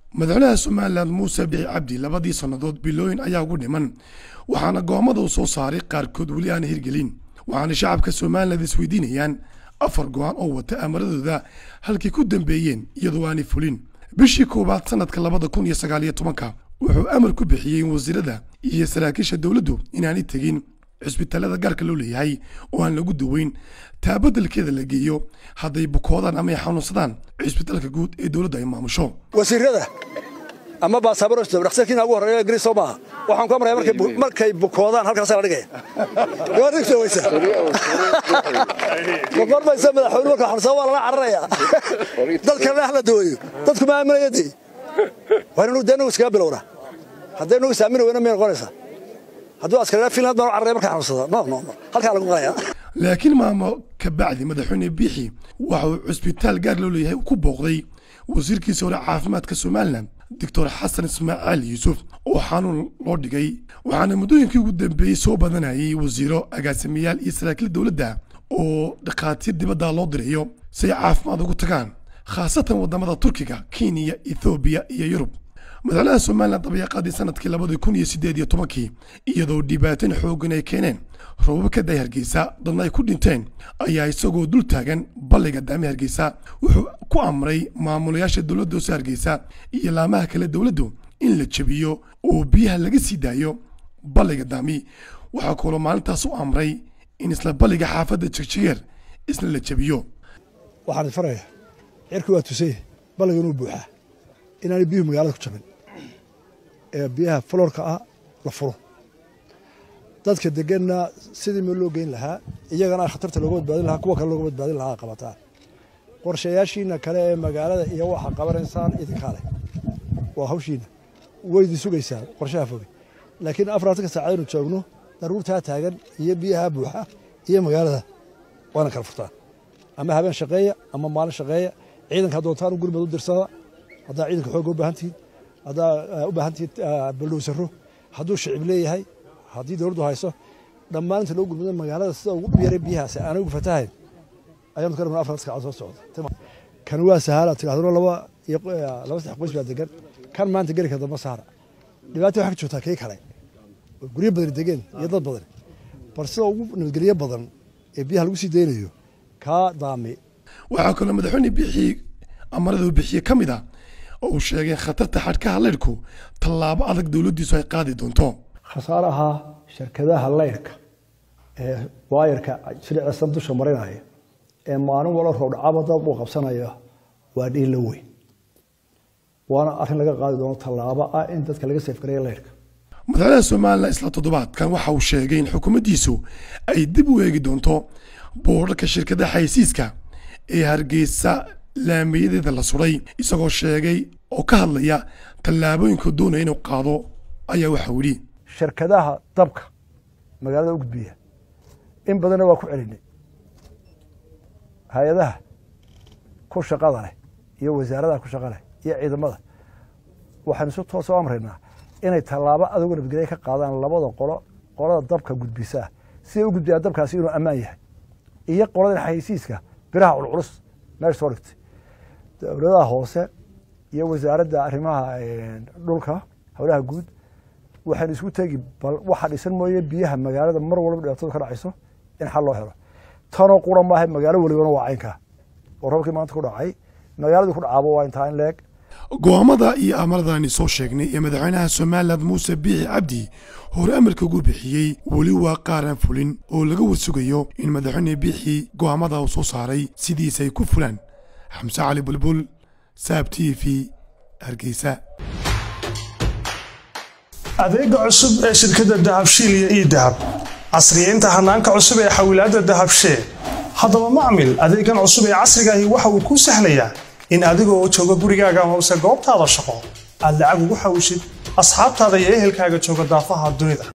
madaxweynaha somalilan muuse bici cabdi labadii sannadood bilooyin ayaa ugu dhiman waxaana go'aamada uu soo saaray qaarkood weli aana hirgelin waxaana shacabka somalilan isweydiinayaan afar go'aan oo wata amaradooda halkay ku dambeeyeen iyadoo aanay fulin bishii koowaad sanadka labada kun iyo sagaal iyo tobanka wuxuu amar ku bixiyey wasiirada iyo saraakiisha dowladdu inaanay tegin cisbitaalada gaarka loo leeyahay oo aan lagu daweyn taa beddelkeeda la geeyo hadday bukoodaan ama ay xanuunsadaan cisbitaalka guud ee dowladda ay maamusho wasiirada ama baasaabaro dhaktarkiina ugu horreeya ingiriis soo maaha waxaan ku amraya markay bukoodaan halkaasa la dhigaya gabarigta weysa maqormaysa madaxweyne marka xorsaa waa lala cararaya dadkana hala daweeyo dadku ma aaminaya dee waa inanu dee nagu iskaga bilowna hadday nagu isaamini weyna miyay noqonaysaa hadduu askarina finland baan u cararaya markaa xanuunsada no no no halkaa lagu qalaya laakiin maamo ka bacdi madaxweyne biixi waxa uu cisbitaal gaar loo leeyahay ku booqday wasiirkiisa hore caafimaadka somalilan doctor xasan ismaaciil yuusuf oo xanuun loo dhigay waxaana muddooyinkii ugu dambeeyey soo badanayay wasiiro agaasimayaal iyo saraakiil dowladda oo dhakhaatiir dibadda loo dirayo si ay caafimaad ugu tagaan khaasatan waddamada turkiga kenya ethoobiya iyo yurub madaxweynaha somalilan dabayaaqaadii sanadkii labadii kun iyo siddeed iyo tobankii iyadoo dhibaatin xooggan ay keeneen roobab ka day hargeysa dadna ay ku dhinteen ayaa isagoo dul taagan balliga daami hargeysa wuxuu ku amray maamulayaasha dowladda hoose hargeysa iyo laamaha kale dowladdu in la jebiyo oo biyaha laga sii daayo balliga daami waxaa kaloo maalintaas u amray in isla balliga xaafadda jegjegeer isna la jebiyo waxaan ifaraya cirki waa tusay balliga inuu buuxaa inaanay biyuhu magaalada ku jabin ee biyaha faloorka ah la furo dadka deganna sidii meel loo geyn lahaa iyagana khatarta looga badbaadin lahaa kuwa kale looga badbaadin lahaa qabataan qorshayaashiina kale ee magaalada iyo waxa qabanaysaan idinkaa leh waa hawshiina waydi sugaysaan qorshaha foge laakiin afartanka saacad aynu joogno daruurtaa taagan iyo biyaha buuxa iyo magaalada waana kala furtaan ama habeen shaqeeya ama maalin shaqeeya ciidanka doontaan gurmad u dirsada haddaa ciidanka xooga u baahan tihiin haddaa u baahan tihiin baldhowsaro hadduu shicib leeyahay haddii dowladdu hayso dhammaan inta loo gurmado magaalada sida ugu yaray biyahaasi aanay ugu fatahayn ayaanu ka dhamnaa afar saacad soo socda kan waa sahala tirahduna laba iyo laba saddex qoys baa degan kan maanta geli kara damba saara dhibaata waxaa ka joogtaa kii kale guryo badan degeen iyo dad badan bal sida ugu nabadgelyo badan ee biyaha lagu sii daynayo kaa daami waxaa kaloo madaxweyne bixii amarada uu bixiye ka mid ah oo uu sheegay khatarta xadhkaha leydhku tallaabo adag dowladdiisu ay qaadi doonto khasaaraha shirkadaha leydhka ee waayarka shiricsan dusha marinaya ee maalin walo roobdhacaba dad uu qabsanaya waa dhiin la weyn waana arrin laga qaadi doono tallaabo ah in dadka laga seefgareeya leydhka madaxweynaha somalilan isla toddobaadkan waxa uu sheegay in xukuumaddiisu ay dib u eegi doonto boorarka shirkadaha xaysiiska ee hargeysa laamiyadeeda la suray isagoo sheegay oo ka hadlaya tallaabooyinka doonaya inuu qaado ayaa waxau yidhi shirkadaha dabka magaalada u gudbiya in badanna waa ku celinay hay-adaha ku shaqada leh iyo wasaaradaha ku shaqa leh iyo ciidamada waxaanu si toos u amraynaa inay tallaabo adugu nabadgelya ka qaadaan labada qolo qolada dabka gudbisaa siday u gudbiyaa dabkaasi inuu ammaan yahay iyo qolada xaysiiska biraha culculus meesha soo dhigtay dowladaha hoose iyo wasaaradda arrimaha dhulka howlaha guud waxaynu isku tegi bal waxa dhisan mooye biyaha magaalada mar walba dhibaatadu ka dhacayso in xal loo helo tanoo qura maaha magaalo welibana waa caynkaa oo roobkii maanta ku dhacay magaaladii ku dhacaaba waa intaa in leeg go'aamada iyo amaradaani soo sheegnay ee madaxweynaha somalilan muuse biixi cabdi hore amarka ugu bixiyey weli waa qaaraan fulin oo laga warsugayo in madaxweyne biixi go'aamada uu soo saaray sidiisa ay ku fulaan xamse cali bulbul saab t v hargeysa adeega cusub ee shirkadda dahabshiil iyo ii dahab casriyeynta hanaanka cusub ee xawilaadda dahabshee haddaba macmil adeegan cusub ee casrigaahi waxa uu kuu sahlayaa in adigoo jooga gurigaaga hoose goobtaada shaqo aad lacag ugu xawshid asxaabtaada iyo ehelkaaga jooga daafaha dunida